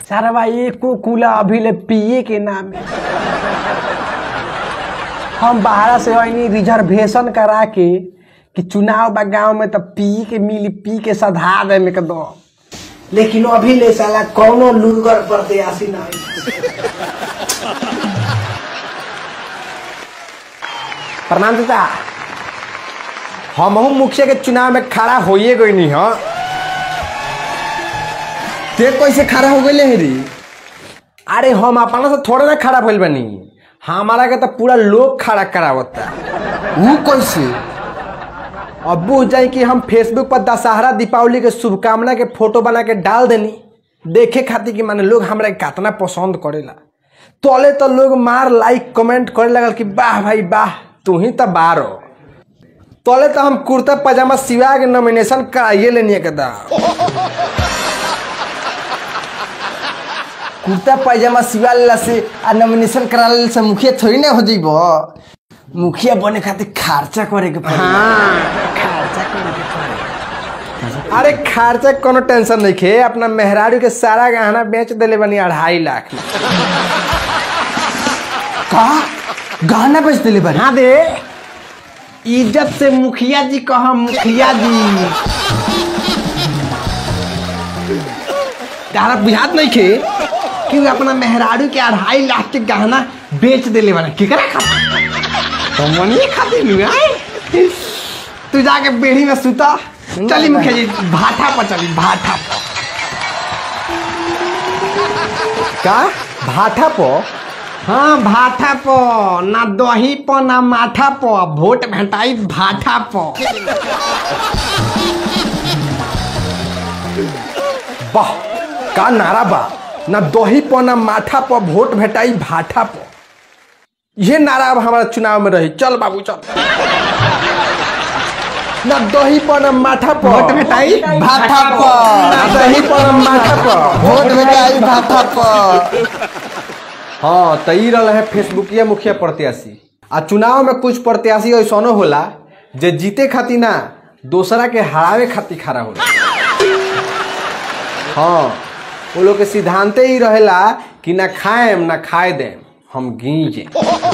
सारा भाई एको कूला अभी ले पिए के नाम है हम बाहर से आईनी रिजर्वेशन करा के कि चुनाव बा गांव में तो पी के मिली पी के सधा दे में के दो लेकिन अभी ले साला कौनो लुगर प्रत्याशी नहीं प्रणाम चाचा हमहू मुखिया के चुनाव में खड़ा होइए गई नहीं हाँ ते कैसे खड़ा हो गए रे अरे हम अपना से थोड़ा ना खड़ा भइल बनी हमारा के तो पूरा लोग खड़ा करावता वो कैसे अब बुझ जाए कि हम फेसबुक पर दशहरा दीपावली के शुभकामना के फोटो बना के डाल देनी देखे खातिर कि माने लोग हमरा के कितना पसंद करेला तोले तो लोग मार लाइक कमेंट करे लगल कि वाह भाई वाह तू ही तो बारो तोले तो हम कुर्ता पजामा सिवा के नॉमिनेशन कराइए लेनी के दा कुर्ता पैजामा सिवा लेला से आ नॉमिनेशन करा लेला से मुखिया थोड़ी ना हो जइबो मुखिया बने खातिर खर्चा करे के पड़ी अरे खर्चा के कोनो टेंशन नहीं खे अपना मेहरारू के सारा गहना बेच देले बनी अढ़ाई लाख में का गहना बेच देले बारे हाँ दे इज्जत से मुखिया जी कहा मुखिया जी तारा बुझात नहीं खे कि वो अपना मेहरारू के अढ़ाई लाख के गहना बेच देले बना केकरा खातिर तो मनिए खातिर नु आए तू जाके बेड़ी में सुता चली मुखिया जी भाठा पर चली भाठा पर का भाठा पर हाँ भाठा पर ना दही पर ना माठा पर वोट भेटाई भाठा पर वाह का नारा बा ना दही पर ना माठा पर वोट भेटाई भाठा पर ये नारा अब हमारा चुनाव में रही चल बाबू चल ना दही पर ना माठा पर वोट भेटाई भाठा पर। ना दही पर ना माठा पर वोट में आई भाठा पर हाँ तो ई रहा है फेसबुकिया मुखिया प्रत्याशी आ चुनाव में कुछ प्रत्याशी ऐसनो होला जे जीते खातिर ना दूसरा के हरावे खातिर खड़ा होला हाँ वो लोग के सिद्धांते ही रहेला कि ना खाएम ना खाए देम हम गीजे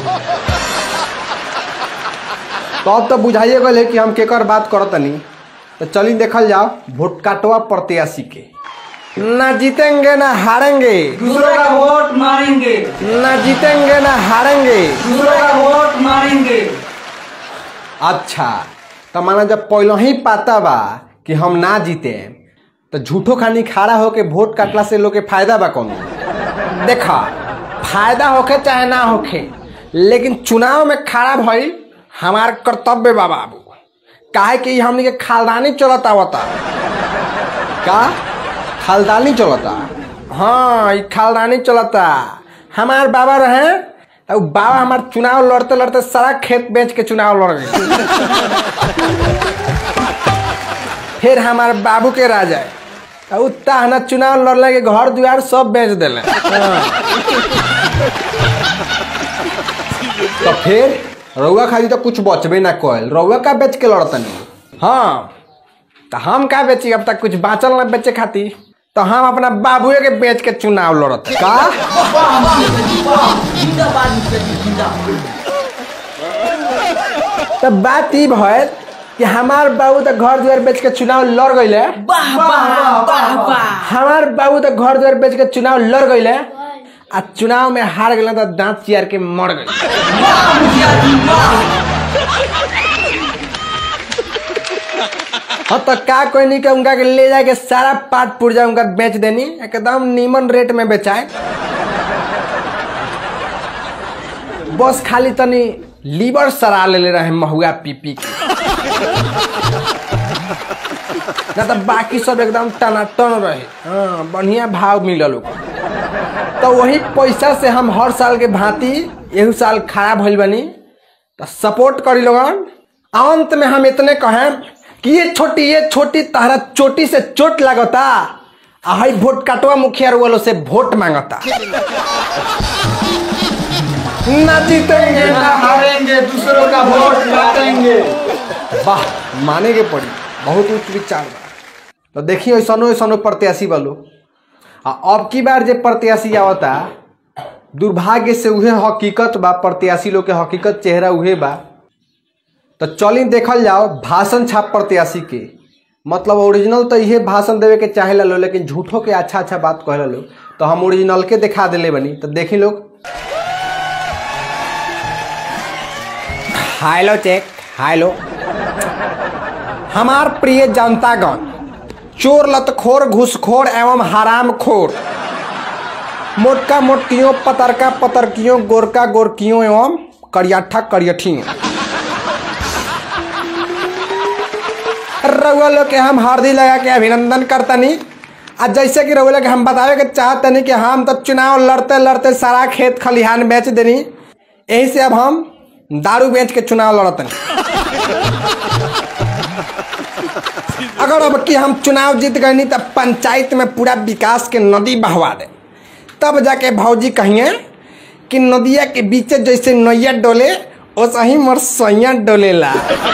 तो अब तो बुझाइए गए कि हम केकर बात करतनी तो चली देखल जाओ वोट काटवा प्रत्याशी के ना जीतेंगे ना हारेंगे दूसरों का वोट मारेंगे ना जीतेंगे ना हारेंगे दूसरों का वोट मारेंगे अच्छा तो माना जब पहले ही पता बा कि हम ना जीते तो झूठो खानी खड़ा होके वोट काटला से लोग के फायदा बा कौन देखा फायदा होखे चाहे ना होखे लेकिन चुनाव में खड़ा भइल हमार कर्तव्य बा बाबू काहे कि ई हमनी के खालदानी चलत आवता का खालदानी चलता हाँ ई खालदानी चलता हमार बाबा रहे तो उ बाबा हमार चुनाव लड़ते लड़ते सारा खेत बेच के चुनाव लड़ गए फिर हमार बाबू के राजा उ ताहना चुनाव लड़ले के घर दुआर सब बेच दिले तो फिर रउआ खाली तो कुछ बचबे ना कल रउआ का बेच के लड़तनी हाँ तो हम का बेची अब तक कुछ बाँचल ना बेचे खातिर तो हम अपना बाबुए के बेच के चुनाव लड़त का तो बात ई भय कि हमार बाबू तो घर द्वार बेच के चुनाव लड़ गईले हमार बाबू तो घर द्वार बेच के चुनाव लड़ गईले आ चुनाव में हार गए तो दांत चियार के मर गए हाँ तो का कोई नहीं के उनका के ले जाके सारा पाट पुर्जा उनका बेच देनी एकदम नीमन रेट में बेचाए बस खाली तनी लीवर सरा ले ले रहे महुआ पी पी के ना तो बाकी सब एकदम टनाटन रहे हाँ बढ़िया भाव मिलल ओकर तो वही पैसा से हम हर साल के भांति एहू साल खड़ा भइल बनी तो सपोर्ट करी लोगन अंत में हम इतने कहें कि ये छोटी ये छोटी तारा चोटी से चोट लागता आ हई वोट काटवा मुखिया वालों से वोट मांगता ना जीतेंगे ना हारेंगे दूसरों का वोट काटेंगे वाह माने के पड़ी बहुत उच्च विचार बा तो देखिए ऐसनो ऐसनो प्रत्याशी वालो आ अब की बार जे प्रत्याशी आवता दुर्भाग्य से उहे हकीकत बा प्रत्याशी लोग के हकीकत चेहरा उहे बा तो चली देखल जाओ भाषण छाप प्रत्याशी के मतलब ओरिजिनल तो इहे भाषण देवे के चाहेला लो लेकिन झूठो के अच्छा अच्छा बात कहेला लो तो हम ओरिजिनल के दिखा दिले बनी तो देखी लोग हाइलो चेक हाइलो हमार प्रिय जनतागण चोर लतखोर घुसखोर एवं हराम खोर मोटका मोटकियों पतरका पतरकियों गोरका गोरकियों एवं करियठा करियठियों रउआ लोग के हम हरदी लगा के अभिनंदन करतनी आ जैसे कि रउआ लोग के हम बतावे के चाहतनी कि हम तो चुनाव लड़ते लड़ते सारा खेत खलिहान बेच देनी यही से अब हम दारू बेच के चुनाव लड़तनी अगर अब कि हम चुनाव जीत गए तो पंचायत में पूरा विकास के नदी बहवा दे तब जाके भौजी कहिए कि नदिया के बीचे जैसे नैया डोले वैसे ही मोर सैया डोलेला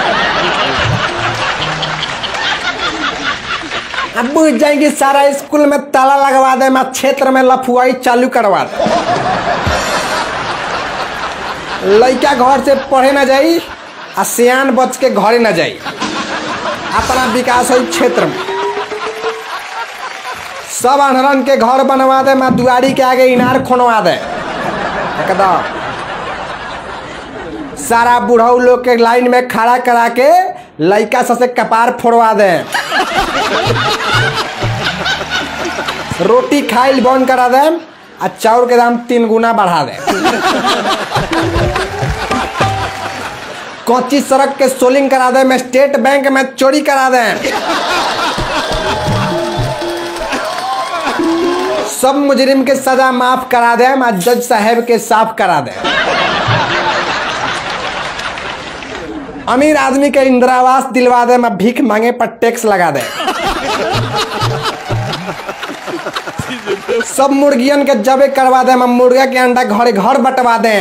अब बुझ जाएंगे सारा स्कूल में ताला लगवा दे मैं क्षेत्र में लफुआई चालू करवा दे लड़का घर से पढ़े ना जाई आ सियान बच के घरे ना जाई अपना विकास हो क्षेत्र में सब अनहरन के घर बनवा दे मैं दुआरी के आगे इनार खोनवा दे एकदम सारा बुढ़ऊ लोग के लाइन में खड़ा करा के लड़का सबसे कपार फोड़वा दे रोटी खाइल बंद करा दे आ चाउर के दाम तीन गुना बढ़ा दे कच्ची सड़क के सोलिंग करा दे में स्टेट बैंक में चोरी करा दे सब मुजरिम के सजा माफ करा दे आ जज साहब के साफ करा दे अमीर आदमी के इंदिरा आवास दिलवा दे मैं भीख मांगे पर टैक्स लगा दे सब मुर्गियन के जबे करवा दे मैं मुर्गा के अंडा घरे घर बंटवा दे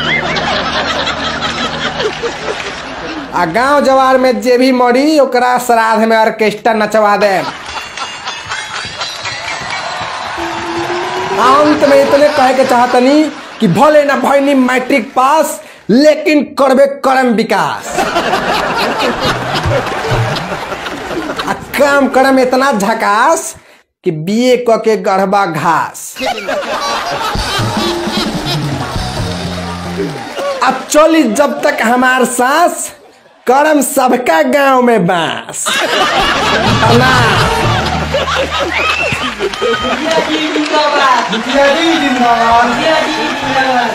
आ गांव जवार में जे भी मरी ओकरा श्राद्ध में ऑर्केस्ट्रा नचवा दे अंत में इतने कहे के चाहतनी कि भले ना भैनी मैट्रिक पास लेकिन करबे करम विकास आ काम करम इतना झकास कि बीए क के गढ़बा घास अब चली जब तक हमार सांस करम सबका गांव में बांस प्रणाम। मुखिया जी जिंदाबाद मुखिया जी जिंदाबाद मुखिया जी जिंदाबाद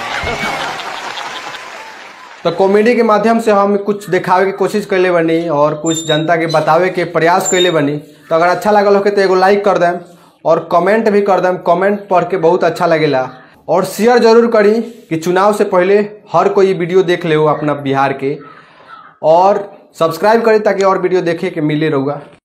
तो कॉमेडी के माध्यम से हम कुछ दिखावे की कोशिश कैले बनी और कुछ जनता के बतावे के प्रयास कैले बनी तो अगर अच्छा लगल हो तो एगो लाइक कर देम और कमेंट भी कर देम कमेंट पढ़ के बहुत अच्छा लगेला और शेयर जरूर करी कि चुनाव से पहले हर कोई वीडियो देख ले अपना बिहार के और सब्सक्राइब करी ताकि और वीडियो देखे के मिले रहुआ